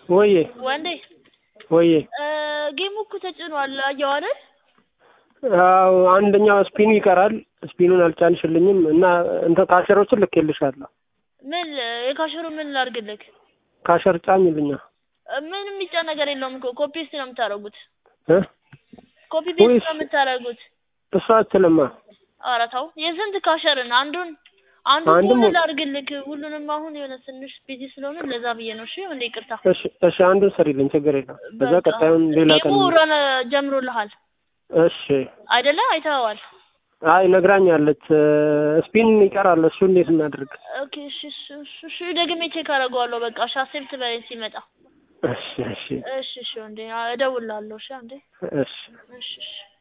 ወዬ ወንዴ ወዬ እ ጌሙ እኮ ተጭኗል አየኸው አይደል? አዎ አንደኛው ስፒኑ ይቀራል። ስፒኑን አልጫንሽልኝም እና እንትን ካሸሮችን ልኬልሻለሁ። ምን የካሸሩ ምን ላድርግልህ? ካሸር ጫኝልኛ እ ምን የሚጫን ነገር የለውም እኮ ኮፒ ፔስት ነው የምታደርጉት። እ ኮፒ ፔስት ወይስ- ነው የምታደርጉት። እሷ አትልማ ኧረ ተው የስንት ካሸርን አንዱን አንዱን አንዱን ከሆነ ሞል- ላድርግልህ ሁሉንም አሁን የሆነ ትንሽ ቢዚ ስለሆነ ለዛ ብዬ ነው። እሺ እንደ ይቅርታ። እሺ እሺ አንዱን ሰሪልኝ ችግር የለም። በዛ በቃ ቀጣዩን ሌላ ቀን ጌሙ ረን ጀምሮልሃል እሺ አይደለ? አይተኸዋል። አይ ነግራኛለች። ስፒን ይቀራል። እሱ እንዴት እናድርግ? ኦኬ እሺ እሺ እሺ እሺ ደግሜ ቼክ አደርገዋለሁ። በቃ እሺ አክሴፕት በለኝ ሲመጣ። እሺ እሺ እሺ እሺ ወንዴ እደውልልሃለሁ። እሺ አንዴ እሺ እሺ እሺ